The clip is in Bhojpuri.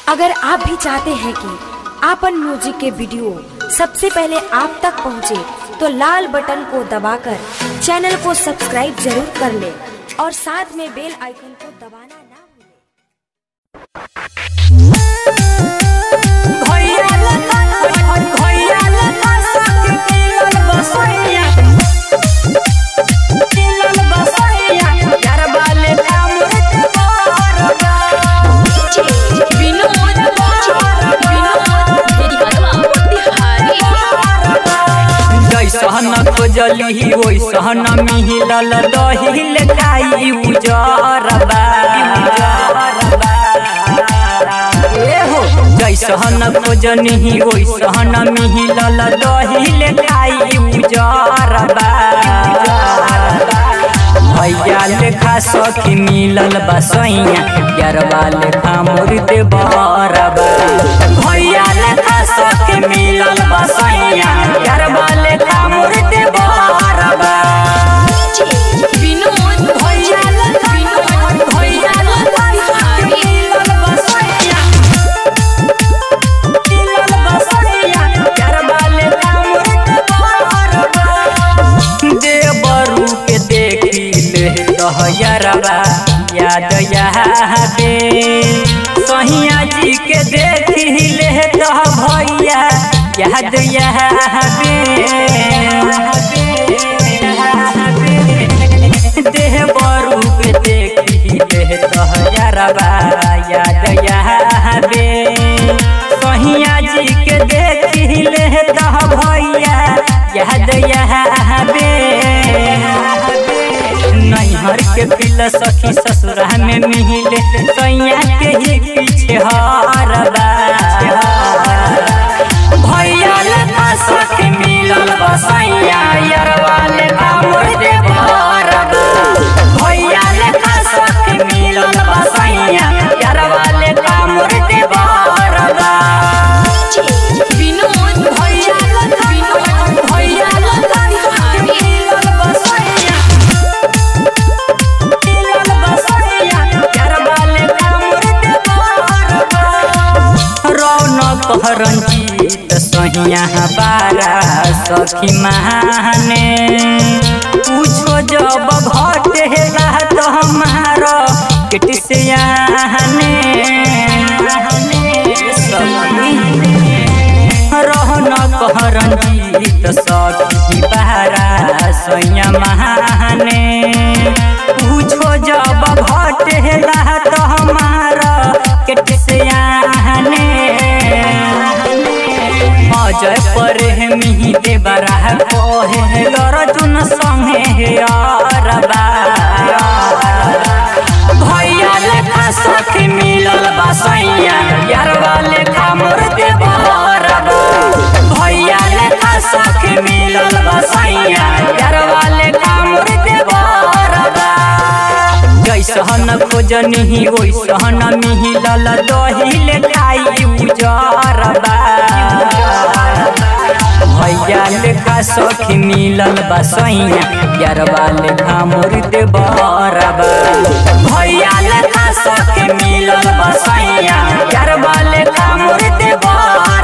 अगर आप भी चाहते हैं कि आपन म्यूजिक के वीडियो सबसे पहले आप तक पहुंचे, तो लाल बटन को दबाकर चैनल को सब्सक्राइब जरूर कर ले और साथ में बेल आइकन को दबाना ना भूलें। भैया लखन भैया लखन सखी मिलल बसैया मिलल बसैया यार बाले कामृत बारगा विनोद विनोद जैसन खोजली ओइसन मिलल दहिल खाई उजरबा ए हो जैसन खोजनी ओइसन मिलल दहिल खाई उजरबा भैया लेखा सखी मिलल बसैया यारबा लेखा मुर्दे बरबा भैया लेखा सखी मिलल बसैया यारबा लेखा मुर्दे बरबा विनोद भैया लेखा विनोद भैया लेखा सखी मिलल बसैया मिलल बसैया यारबा लेखा मुर्दे बरबा देवरू के देखी ले रहयरबा याद यादे सहिया जी के देखी ले रह भैया याद यादे देवरू के देखी ले रहयरबा याद यादे सहिया जी के देखी ले रह भैया याद यादे नैहर के पिल सखी ससुरा में मिले सैया के ही पीछे हरबा भैया लेखा सखी मिलल बसैया यरवा लेखा मुर्दे भरबा भैया लेखा सखी मिलल बसैया यरवा लेखा मुर्दे भरबा विनोद भैया लेखा विनोद भैया लेखा सखी मिलल बसैया मिलल बसैया यरवा लेखा मुर्दे भरबा रौनक रंजीत सहिया बारा सखी महाने पूछो जब घटेला तो हमारा किट से आने रौनक रंजीत सखी बारा सैया महाने पूछो जब घटेला तो हमारा किट से आने अजय पर मिही देवरा कोहे अर्जुन संगे हे अरबा भैया लेखा सखी मिलल बसैया यारवा लेखा मुर्दे बहरबा भैया लेखा सखी मिलल बसैया यारवा लेखा मुर्दे बहरबा जैसन खोजनी ओइसन मिलल दहिल खाई उजरबा भैया लेखा सखी मिलल बसैया यारबा लेखा मुर्दे बरबा भैया लेखा सखी मिलल बसैया यारबा लेखा मुर्दे बरबा